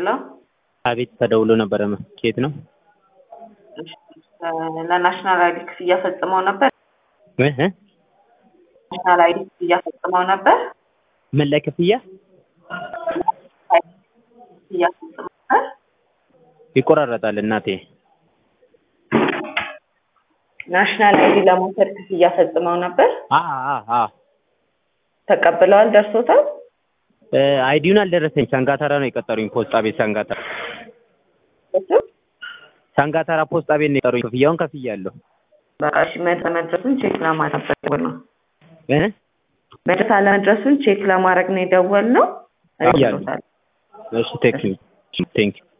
ሄሎ አቤት ተደውሎ ነበረ። ኬት ነው? ለናሽናል አይዲ ክፍያ ፈጽመው ነበር። እ እ ናሽናል አይዲ ክፍያ ፈጽመው ነበር። ምን ላይ ክፍያ ክፍያ ፈጽመው ነበር። ይቆራረጣል እናቴ። ናሽናል አይዲ ለመውሰድ ክፍያ ፈጽመው ነበር። አ አ አ ተቀብለዋል? ደርሶታል? እ አይዲውን አልደረሰኝ። ሰንጋተራ ነው የቀጠሩኝ። ፖስጣ ቤት ሰንጋተራ እሱ ሰንጋተራ ፖስጣ ቤት ነው የቀጠሩኝ። ክፍያውን ከፍያለሁ። በቃ እሺ፣ መድረስ መድረሱን ቼክ ለማድረግ ነው እ መድረስ አለመድረሱን ቼክ ለማድረግ ነው የደወልነው። እያሉ። እሺ ቴንክ ዩ ቴንክ ዩ